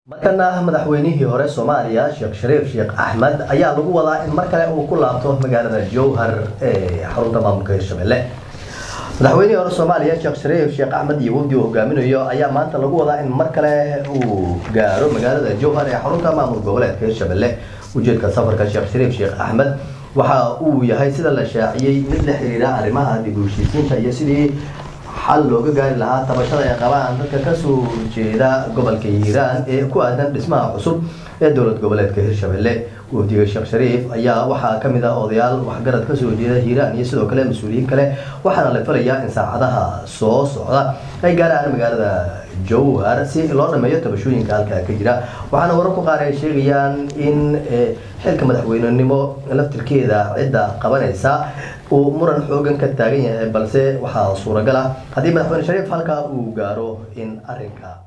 markana madaxweynihii hore soomaaliya sheekh shariif sheekh axmed ayaa lagu wadaa in mar kale uu ku laabto magaalada jowhar ee xarunta maamulka hirshabelle madaxweynihii hore soomaaliya sheekh shariif sheekh axmed iyo wafdi uu hogaaminayo ayaa maanta lagu wadaa in mar kale uu gaaro magaalada jowhar ee xarunta maamul goboleedka hirshabelle ujeedka safarka sheekh shariif sheekh axmed waxa uu yahay sida la shaaciyey mid la xiriira arrimaha dib u heshiisiinta iyo sidii xal looga gaari lahaa tabashada ay qabaan dadka kasoo jeeda gobolka hiiraan ee ku aadan dhismaha cusub ee dowlad goboleedka hirshabelle wafdiga sheekh shariif ayaa waxaa kamid ah odayaal waxgarad kasoo jeeda hiiraan iyo sidoo kale mas-uuliyiin kale waxaana la filayaa in saacadaha soo socda ay gaaraan magaalada jowhar si loo dhameeyo tabashooyinka halkaa ka jira waxaana wararku qaar ay sheegayaan in xilka madaxweynenimo laftirkeeda cidda qabanaysa uu muran xoogan ka taagan yahay balse waxaa suuragal ah haddii madaxweyne shariif halkaa uu gaaro in arinka